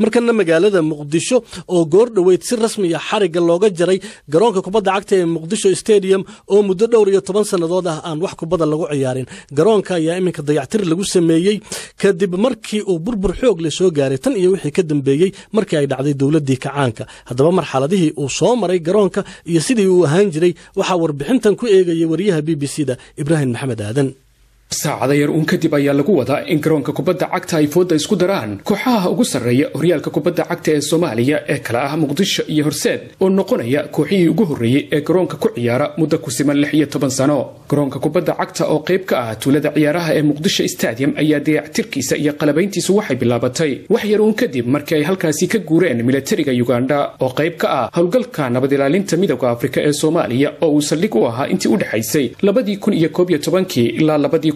markana magaalada muqdisho oo goor dhoweyd si rasmiya xariga looga jaray garoonka kubadda cagta ee muqdisho stadium oo muddo dhowr iyo toban sannadood ah aan wax kubadda lagu ciyaarin garoonka ayaa iminka dayactir lagu sameeyey kadib markii uu burbur xoog le soo gaaray tan iyo wixii ka dambeeyey markii ay dhacday dowladdii kacaanka haddaba marxaladihii uu soo maray garoonka iyo sidii uu ahaan jiray waxaa warbixintan ku eegaya wariyaha b b c da ibraahim maxamed aadan saacada yar uun kadib ayaa lagu wadaa in garoonka kubadda cagta ay fooda isku daraan kooxaha ugu sarreeya horyaalka kubadda cagta ee soomaaliya ee kala ah muqdisho iyo horseed oo noqonaya kooxihii ugu horreeyey ee garoonka ku ciyaara muddo ku siman lix iyo toban sano garoonka kubadda cagta oo qayb ka ah tuulada ciyaaraha ee muqdisho stadium ayaa dayactirkiisa iyo qalabayntiisu waxay bilaabatay wax yar uun kadib markii ay halkaasi ka guureen milatariga yuganda oo qayb ka ah howlgalka nabad ilaalinta midowda afrika ee soomaaliya oo uu saldhig u ahaa intii u dhexaysay labadii kun iyo koob iyo tobankii ilaa labadii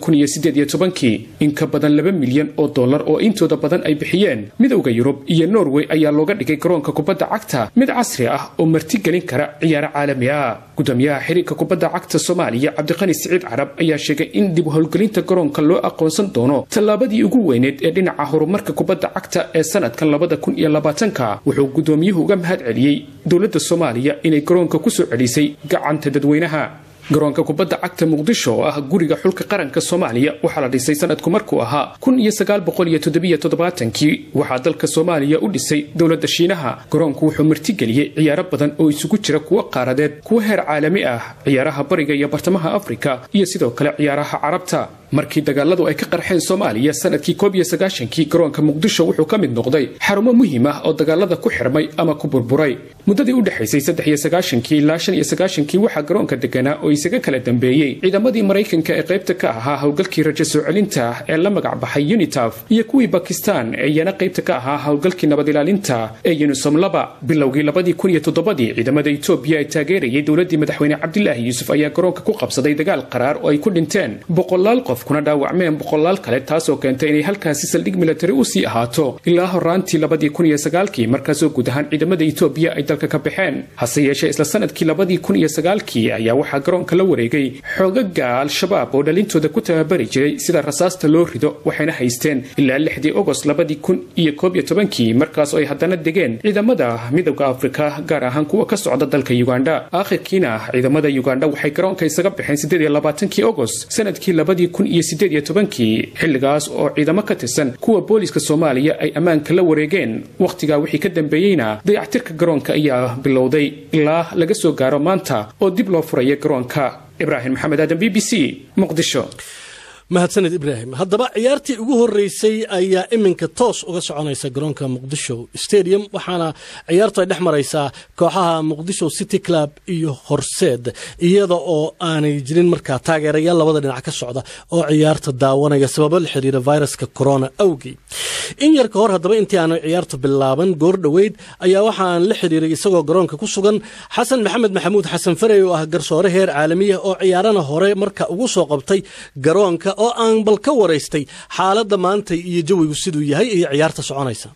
in ka badan laba milyan oo dollar oo intooda badan ay bixiyeen midowda yurub iyo norway ayaa looga dhigay garoonka kubadda cagta mid casri ah oo martigelin kara ciyaaro caalami ah gudoomiyaha xiriirka kubadda cagta soomaaliya cabdiqani siciid carab ayaa sheegay in dib howlgelinta garoonka loo aqoonsan doono tallaabadii ugu weyneed ee dhinaca horumarka kubadda cagta ee sanadkan labada kun iyo labaatanka wuxuu gudoomiyuhu uga mahad celiyey dowladda soomaaliya inay garoonka kusoo celisay gacanta dadweynaha garoonka kubadda cagta muqdisho oo ah guriga xulka qaranka soomaaliya waxaa la dhisay sanadku markuu ahaa kun iyo sagaal boqol iyo toddobiyo toddobaatankii waxaa dalka soomaaliya u dhisay dowladda shiinaha garoonku wuxuu martigeliyey ciyaaro badan oo isugu jira kuwo qaaradeed kuwo heer caalami ah ciyaaraha bariga iyo bartamaha afrika iyo sidoo kale ciyaaraha carabta markii dagaaladu ay ka qarxeen soomaaliya sanadkii koob iyo sagaashankii garoonka muqdisho wuxuu ka mid noqday xarumo muhiim ah oo dagaalada ku xirmay ama ku burburay muddadii u dhexaysay saddex iyo sagaashankii ilaa shan iyo sagaashankii waxaa garoonka deganaa oo isaga kala dambeeyey ciidamadii maraykanka ee qaybta ka ahaa howlgalkii rajo soo celinta ee la magac baxay unitaf iyo kuwii bakistan ee iyana qaybta ka ahaa howlgalkii nabad ilaalinta ee unisom laba bilowgii labadii kun iyo toddobadii ciidamada etoobiya ee taageerayay dowladdii madaxweyne cabdilaahi yuusuf ayaa garoonka ku qabsaday dagaal qaraar oo ay ku dhinteen boqolaal qof kuna dhaawacmeen boqolaal kale taasoo keentay inay halkaasi saldhig militari u sii ahaato ilaa horaantii labadii kun iyo sagaalkii markaasoo guud ahaan ciidamada etoobiya ay dalka ka baxeen hase yeeshee isla sanadkii labadii kun iyo sagaalkii ayaa waxaa garoonka la wareegay xoogaga al-shabaab oo dhalintooda ku tababari jiray sida rasaasta loo rido waxayna haysteen ilaa lixdii ogost labadii kun iyo koob iyo tobankii markaasoo ay haddana degeen ciidamada midowda afrika gaar ahaan kuwa ka socda dalka yuganda aakhirkiina ciidamada yuganda waxay garoonka isaga baxeen siddeed iyo labaatankii ogost sanadkii labadii kun iyo siddeed iyo tobankii xilligaas oo ciidamo ka tirsan kuwa booliska soomaaliya ay ammaanka la wareegeen wakhtigaa wixii ka dambeeyeyna dayactirka garoonka ayaa bilowday ilaa laga soo gaaro maanta oo dib loo furaya garoonka ibraahim maxamed aadan b b c muqdisho mahadsaned ibraahim haddaba ciyaartii ugu horeysay ayaa iminka toos uga soconaysa garoonka muqdisho stadium waxaana ciyaartu ay dhex maraysaa kooxaha muqdisho city club iyo horseed iyada oo aanay jirin markaa taageerayaal labada dhinac ka socda oo ciyaarta daawanaya sababo la xiriira viruska corona awgii in yar ka hor haddaba intii aanu ciyaartu bilaaban goor dhoweyd ayaa waxaan la xiriiray isagoo garoonka ku sugan xasan maxamed maxamuud xasan farey oo ah garsoore heer caalamiya oo ciyaarana hore marka ugu soo qabtay garoonka oo aan bal ka waraystay xaaladda maanta iyo jawigu siduu yahay iyo ciyaarta soconaysa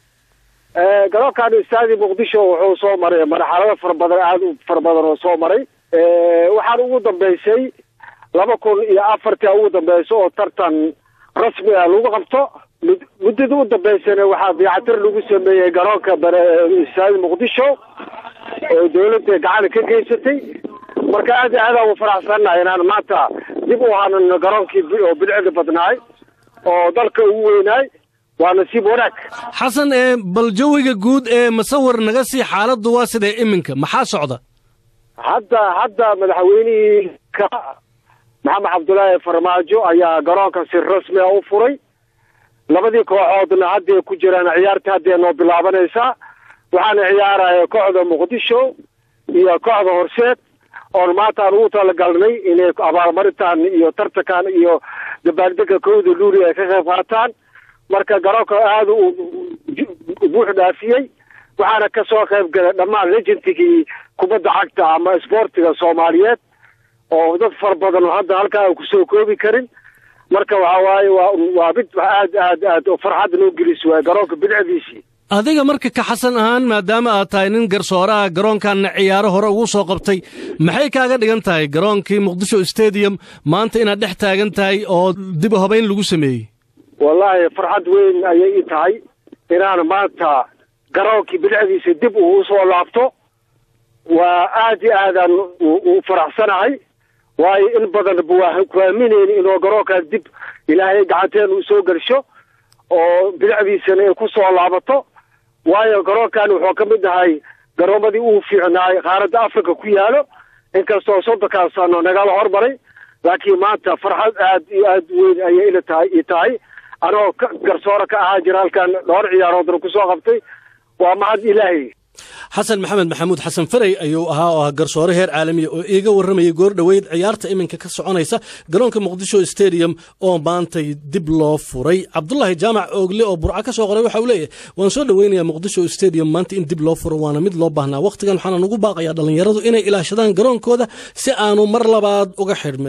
garoonkan istaadi muqdisho wuxuu soo maray marxalado fara badan aada u fara badan oo soo maray waxaan ugu dambeysay laba kun iyo afartii ugu dambeysa oo tartan rasmi ah lagu qabto muddada u dambeysana waxaa dayactir lagu sameeyey garoonka istaadi muqdisho oo dawladda gacana ka geysatay marka aad iyo aad aan u faraxsannahay inaan maanta dib u hanan garoonkii oo bidcida badnaay oo dalka ugu weynaay waa nasiib wanaag xasan ee bal jawiga guud ee masawir naga sii xaaladdu waa sidee iminka maxaa socda hadda hadda madaxweynihii ka maxamed cabdulaahi farmaajo ayaa garoonka si rasmi a u furay labadii kooxoodna hadday ku jiraan ciyaarta hadday noo bilaabanaysaa waxaana ciyaaraya kooxda muqdisho iyo kooxda horseed oon maanta aan ugu talagalnay inay abaalmarintan iyo tartankan iyo dabaaldega kowda luuli ay ka qayb qaataan marka garoonka aada u buux dhaafiyey waxaana kasoo qayb galay dhammaan legentigii kubadda cagta ama isboortiga soomaaliyeed oo dad fara badan oo hadda halkaa aan kusoo koobi karin marka waxa waaye waa waa mid aad aad aad oo farxadda noo gelis waay garoonka bidcadiisii adiga marka ka xasan ahaan maadaama aad tahay nin garsooraha garoonkanna ciyaaro hore ugu soo qabtay maxay kaaga dhigan tahay garoonkii muqdisho stadium maanta inaad dhex taagan tahay oo dib habayn lagu sameeyey wallaahi farxad weyn ayay i tahay inaan maanta garoonkii bilicdiisa dib uu usoo laabto waa aad iyo aadaan u faraxsanahay waayo in badan waa ku aaminayni inuu garoonkaan dib ilaahay gacanteena u soo gelsho oo bilicdiisana ay ku soo laabato waayo garoonkan wuxuu ka mid ahay garoomadii uu fiicnaay qaaradda africa ku yaalo inkastoo soddonkaas sano nagala hormaray laakiin maanta farxad aad iyo aad weyn ayay ila tahay i tahay anoo garsoore ka ahaan jira halkan dhowr ciyaaroodna kusoo qabtay waa mahad ilaahay xasan maxamed maxamuud xasan farey ayuu ahaa oo ah garsoore heer caalamiya oo iiga warramayay goor dhoweyd ciyaarta iminka ka soconaysa garoonka muqdisho stadium oo maantay dib loo furay cabdulaahi jaamac oogle oo burco ka soo qoray waxa uu leeyahay waan soo dhoweynayaa muqdisho stadium maanta in dib loo furo waana mid loo baahnaa wakhtigan waxaana nugu baaqayaa dhallinyaradu inay ilaashadaan garoonkooda si aanu mar labaad uga xidhmin